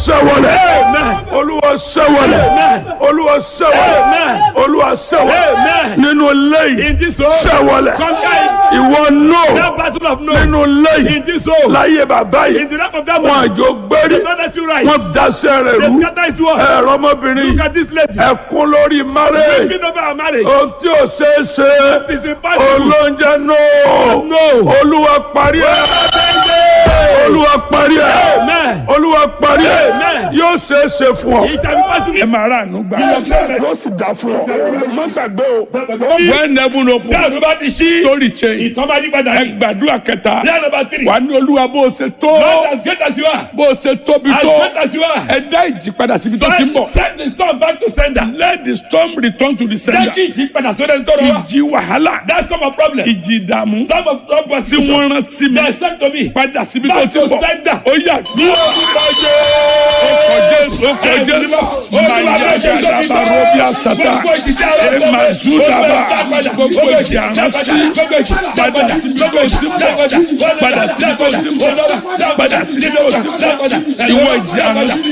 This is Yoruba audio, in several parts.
sẹ́wọ̀lẹ̀ Amen. olúwa sẹ́wọ̀lẹ̀ Amen. olúwa sẹ́wọ̀lẹ̀ Amen. olúwa sẹ́wọ̀lẹ̀ Amen. nínú lẹ́yìn In this home, sẹ́wọ̀lẹ̀ conquer it. ìwọ náà That battle of no. nínú lẹ́yìn In this home, láyé bàbá in yìí the lap of that wọn man, àjò gbérí they don't let you rise. wọn daṣẹ́ rẹ̀ They rú scatter his word. ẹ̀rọ ọmọbìnrin Look at this lady. ẹ̀kún lórí márẹ̀ Speaking over our marriage. ohun tí ò ṣeé ṣe It is impossible. olóúnjẹ náà No. olúwa parí ẹ̀ olúwa parí ẹ̀ Amen. olúwa parí ẹ̀ Amen. yóò ṣeé ṣe fún ọ. It shall be possible. ẹ máa rà àánú gbà yóò sì dá fún ọ má gbàgbé o. when heaven Tí open àdó bá ti ṣí, story change ìtàn máa yí padà ẹ ní. gbàdúrà kẹta Prayer number three. wà á ní olúwa bó o ṣe tó Not as great as you are. bó o ṣe tóbi As tó great as you are. ẹ dá ìjì padà síbi tó ti ń Send, bọ̀ send the storm back to sender. let the storm return to the Jẹ́ sender kí ìjì padà sórí ẹni tó rọ wá. ìjì wàhálà That's not my problem. ìjì ìdààmú Some of problem tí wọ́n rán sí mi They sent to me. padà síbi tó Back ti to ń bọ̀ sender. ó yà ní ọkọ̀ jésù ọkọ̀ jésù mayagada barobi asata emazudaba gbogbo ìjì àránsí padà síbi tó ti ń bọ̀ padà síbi tó ti ń bọ̀ padà síbi tó ti ń bọ̀ ìwọ ìjì àránsí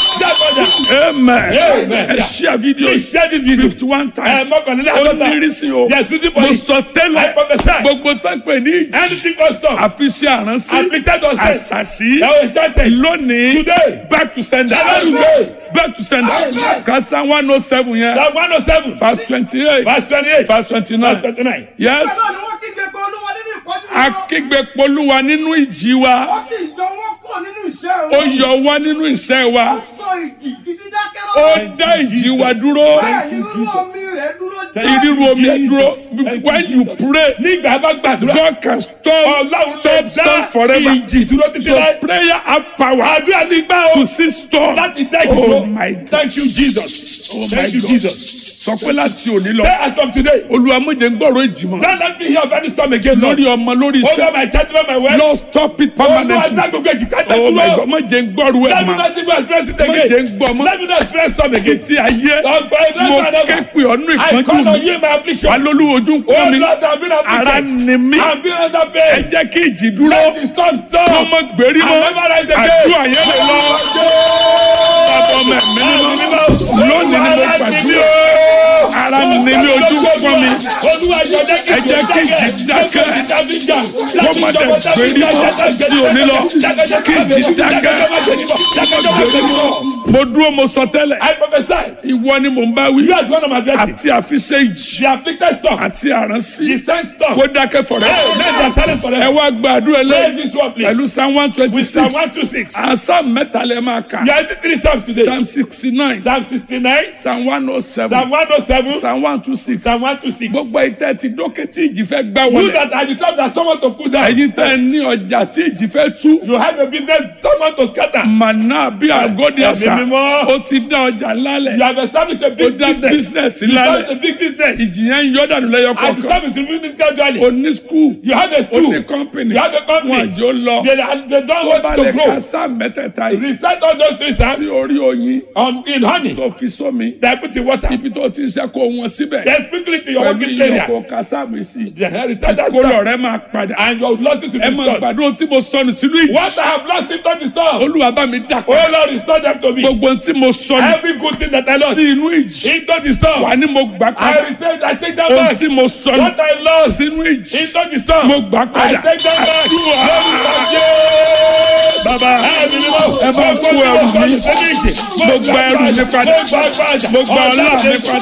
amen ẹ ṣíà fídíò fifty one times ó ní ìrísí o Yes, reason for mo it. sọ I tẹ́lẹ̀ prophesy. gbogbo tó ń pè ní ìjì Anything can stop. àfiṣe àránsí Afflicted us. àṣàṣì Now enchanted. lónìí Today. back to sender Today. back to sender kasa one oh seven yẹn Psalm 107. verse twenty eight Verse 28. verse twenty Verse nine 29. yes Bẹ́ẹ̀ ni wọ́n kígbe pé olúwa nínú ìpọ́jú wọn. akígbe polúwa nínú ìjì Ó wa sì yọ wọ́n kúrò nínú iṣẹ́ ó wọn. yọ wá nínú iṣẹ́ Ó wa sọ ìjì di dídákẹ́ ó lọ́wọ́. dá ìjì wa dúró Bẹ́ẹ̀ ni irú omi rẹ̀ dúró jẹ́. ìrírú omi ẹ dúró Thank you, when you Jesus. pray Nígbà bá gbàdúrà. God can stop Ọlọ́run stop lè dá stop forever ìjì dúró títí so láì. prayer have power Àdúrà ní gbà ó. to see storm Láti dá ìjì oh dúró. my God Thank you Jesus. oh my Thank you God Jesus. sọ pé láti òní lọ Say as from today. olúwa mo jẹ́ ń gbọ́rọ̀ ìjì mọ́ Don't let me hear of any storm again Lord. lórí ọmọ lórí Over iṣẹ́ my child, over my wife. lord stop it Olúwa permanently dá gbogbo èjì ká oh my dúró. God mo jẹ́ ń gbọ́rọ̀ ẹ̀ Let me mọ́ not even experience it mo jẹ́ ń again. gbọ́ mọ́ Let me not experience storm again. ti ayé Lord, for a mo never and ké ever. pè ọ́nú I ìpọ́njú call on mi you in my affliction. wà lólú ojú ń pọ́n Oh mi Lord, I've been ara afflicted. ni mí I've been under ẹ pain. jẹ́ kí ìjì dúró Let the storm stop. ọmọ gbèrí mọ́ I'll never rise again. àdúrà yẹn lè lọ bàbá ọmọ ẹ̀mí mímọ́ lónìí ni mo gbàdúrà ara ni mí ojú ń pọ́n mi ẹ jẹ́ kí ìjì dákẹ́. kó má dẹ̀ gbèrí mọ́ sí òní lọ kí ìjì dákẹ́ gbèrí mọ́ mo dúró mo sọ tẹ́lẹ̀ I prophesy. ìwọ ni mò ń bá wí You are the one I'm addressing. àti àfiṣe ìjì The afflicted storm. àti àránsí The sent storm. kó dákẹ́ fọ̀rẹ́ Hey, let them silence ẹ forever. wá gbàdúrà Pray lẹ́yìn this one, please. pẹ̀lú psalm one twenty With Psalm six 126. àṣà mẹ́ta lẹ́ máa kà You are the three Psalms today. psalm sixty nine Psalm 69, psalm one oh seven Psalm 107, psalm one two six Psalm 126. gbogbo ìtẹ́ ti dókè tí ìjì fẹ́ gbá You wọlé that are the top that someone to put down. ẹ̀yin tẹ́ ẹ ní ọjà tí ìjì fẹ́ tú You have a business someone to scatter. màná bí àgọ́dì àṣà Ẹ̀mí mímọ́. ó ti dá ọjà You lálẹ̀ have established a ó big dá business. business You lálẹ̀ have a big business. ìjì yẹn ń yọ dànù lẹ́yọ And the kọ̀ọ̀kan time is removing gradually. ó ní skul You have a ó school. ní kọ́mpìnì You have a company. wọn àjò lọ They, they don't tó bá want lè to ka grow. sáà mẹ́tẹ̀ẹ̀ta yìí Recite all those three sí Psalms orí oyin on, in honey. tó fi sómi They put in water. ibi tó ti ń ṣe kó wọn síbẹ̀ Then quickly to your pẹ̀lú working area. ìyókò kásámì sí They recite that kó lọ storm. rẹ máa padà And your losses will ẹ be máa restored. gbàdúrà tí mo sọnù sínú ìjì What I have lost in the storm. olúwa bá mi dà Oh padà Lord, restore them to me. gbogbo tí mo sọnù Every good thing that I lost sí inú ìjì into the storm. wà ní mo gbà I padà retain, I take them ohun back. tí mo sọnù What I lost sínú ìjì into the storm. mo gbà I padà take them back. àdúrà bàbá ẹ bá kó ẹrù mi mo gba ẹrù mi padà mo gba ọlá mi padà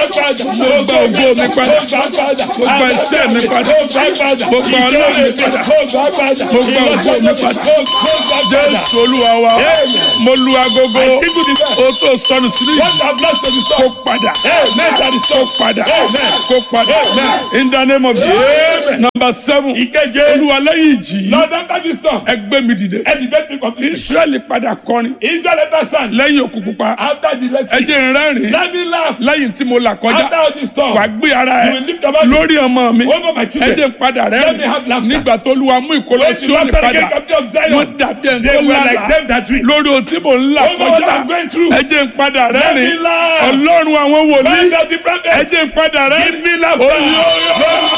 mo gba ògo mi padà mo gba iṣẹ́ mi padà mo gba ọlá mi padà mo gba ògo mi padà jésù olúwa wa mo lu agogo o tó sọnù sínú ìjì kó padà kó padà kó padà in the name of jesus number seven Ìkeje. olúwa lẹ́yìn ìjì yìí Lord, after this storm, ẹgbẹ́ mi dìde elevate me completely. israẹli padà kọrin Israel let us stand. lẹ́yìn òkú pupa After the Red ẹ Sea, jẹ́ n rẹ́rìn let me laugh. lẹ́yìn tí mo là After kọjá all this storm, wàá gbé ara you ẹ will lift your body lórí ọmọ mi over my ẹ children. jẹ́ n padà Let me rẹ́rìn have laughter. nígbà tó lu amú ìkólọ When the sí òní laughter padà again captive of wọ́n Zion, dàbí ẹni they tó were like lálàá them that dream. lórí ohun tí mò ń là Over what kọjá I'm going through. ẹ jẹ́ n padà Let rẹ́rìn me laugh. ọlọ́run àwọn wòlíì Find out the ẹ prophet. jẹ́ n padà Give rẹ́rìn me laughter.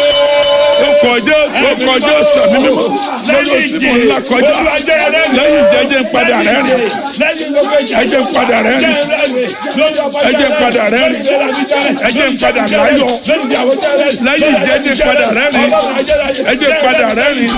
ó kọjá ó kọjá sàmì mímọ́ lórí ohun tí mò ń là kọjá lẹ́yìn ìjẹ ẹ jẹ́ n padà rẹ́rìn lẹ́yìn gbogbo ìjà ẹ jẹ́ n padà rẹ́rìn ẹ jẹ́ n padà rẹ́rìn ẹ jẹ́ n padà láyọ̀ lẹ́yìn ìjẹ́ ẹ jẹ́ n padà rẹ́rìn ẹ jẹ́ n padà rẹ́rìn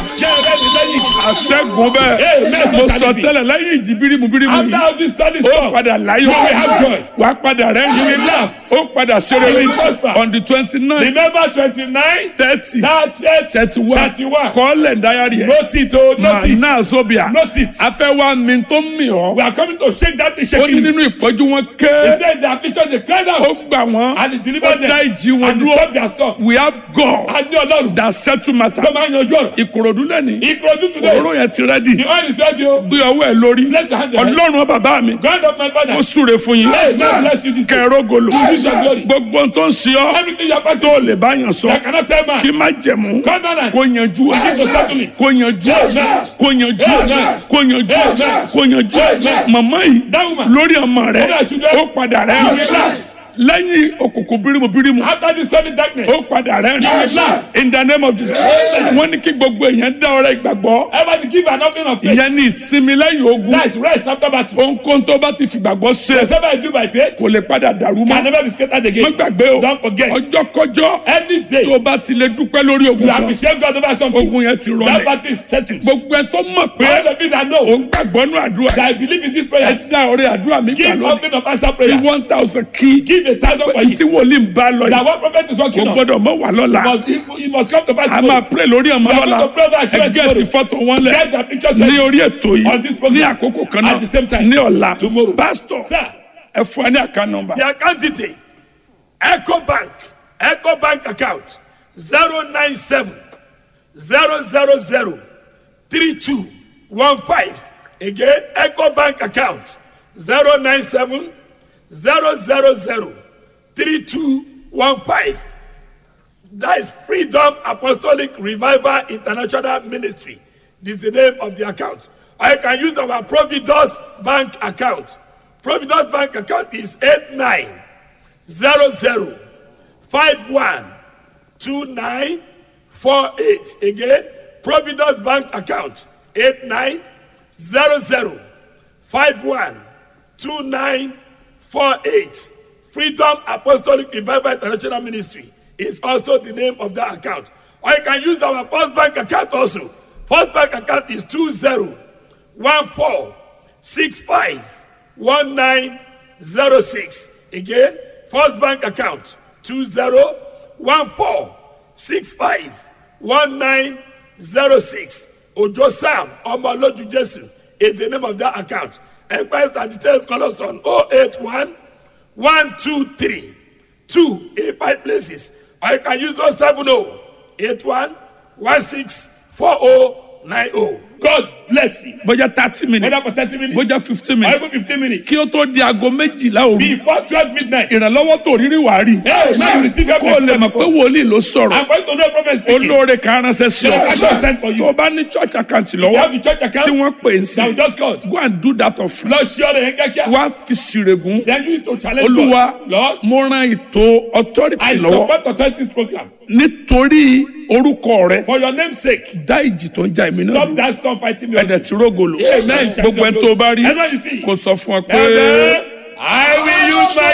àṣẹ́gun bẹ́ẹ̀ mo sọ tẹ́lẹ̀ lẹ́yìn ìjì bírímù bírímù After yìí all this study ó stuff, padà láyọ̀ You will have joy. wà á padà rẹ́rìn You will laugh. ó padà ṣeré You will prosper. on the twenty nine remember twenty-nine, thirty thirty, thirty one thirty-one. kọ́lẹ̀ dayari ẹ̀ Note it, oh, note it. náà zobia Note it. afẹ́ wa mi tó mi ọ́ We are coming to shake that thing, ó shaking. ní nínú ìpọ́jú wọn He ké said the affliction they cried ó out gbà wọ́n and he ó delivered dá them ìjì wọn and he dúró stopped their storm. we have God A ní Ọlọ́run that settle matter tó máa ń yanjú ọ̀rọ̀. ìkòròdú lẹ́ni Ìkọ̀jú today, òróró yẹn ti rẹ́dì the oil is ready o. gbé ọwọ́ ẹ̀ lórí Bless your hand there. ọlọ́run bàbá mi God of my father. ó súre fún yín Hey, God bless you this day. kẹrógolo use your glory. gbogbo tó ń ṣe ọ́ Everything you are passing tó lè bá yàn sọ I cannot tell man. kí má jẹ̀mú Covenant. kó yanjú ẹ̀ to settle it. kó yanjú ẹ̀ Amen. kó yanjú ẹ̀ Amen. kó yanjú ẹ̀ Amen. kó yanjú ẹ̀ Amen. màmá yìí That woman. lórí ọmọ rẹ̀ Over to them. ó padà rẹ̀ You will laugh. lẹ́yìn òkùnkùn bírímù bírímù After this sudden darkness, ó padà rẹ̀ will laugh. in the name of Jesus wọ́n ní kí gbogbo èèyàn dá ọrẹ ìgbàgbọ́ everybody give an offering of faith. ìyẹn ní ìsinmi lẹ́yìn ogun That is rest after battle. ohunkóhun tó bá ti fìgbàgbọ́ ṣe Whatever I do by faith kò lè padà dàrú can mọ́ never be scattered má again. gbàgbé o Don't forget. ọjọ́ kọjọ́ Any day tó bá ti lè dúpẹ́ lórí ogun you kan appreciate God over something, ogun yẹn ti that rọlẹ̀ battle is settled. gbogbo ẹ tó mọ̀ pé All the people that know òun gbàgbọ́ nù àdúrà that I believe in this ẹ prayer, dá ọrẹ àdúrà mi gbà give lónìí offering of answer fi prayer. one thousand kí Give a thousand for tí it. wòlíì ń bá lọ That yìí what prophet is kò working on. gbọ́dọ̀ mọ́ wà lọ́la Must, it, it must come to pass. a máa tomorrow. pray lórí ọmọ We are lọ́la going to pray about ẹ children gẹ́ẹ̀tì tomorrow. fọ́tò wọn lẹ̀ Get the pictures ní ready. orí ètò On this yìí program. ní àkókò kan At the same náà time. ní ọ̀la Tomorrow. pásítọ̀ Sir, ẹ fún ẹ ní àká nọmba the account detail Eco Bank Eco Bank account zero nine seven zero zero zero three two one five again Eco Bank account zero nine seven zero zero zero three two one five that is Freedom Apostolic Revival International Ministry this is the name of the account or you can use our Providence Bank account Providence Bank account is eight nine zero zero five one two nine four eight again Providence Bank account eight nine zero zero five one two nine four eight Freedom Apostolic Revival International Ministry is also the name of that account or you can use our First Bank account also First Bank account is two zero one four six five one nine zero six again First Bank account two zero one four six five one nine zero six Ojo Sam Omoloju Jesu is the name of that account. Enquiries and details call us on 081 123 2 in five places. Or you can use 070 81 16 4090. God bless you. bójá thirty minutes Whether for 30 minutes bójá fifteen or minutes even 15 minutes. kí ó tó di aago méjìlá òru Before 12 midnight. ìrànlọ́wọ́ tó rírí wàá rí Hey, now you receive your kó o lè mọ̀ pé wòlíì ló sọ̀rọ̀ I'm going to know prophet speaking. olóore kan ránṣẹ́ sí Yeah, I just sent for ọ you. tó o bá ní church account You lọ́wọ́ have the church account. tí wọ́n pè é sí Now we just called. go and do that of Lord, sure they get here. wá fi sírègùn Then you need to challenge olúwa God. Lord, mo ran ètò authority I lọ́wọ́ support authorities program. nítorí orúkọ rẹ For your name's sake, dá ìjì tó ń ja èmi náà stop lù that storm fighting me. ẹ̀dẹ̀ tí rógòlò Amen. gbogbo ẹni tó bá rí Everyone you see. kò sọ fún ọ pé. Amen. I will use my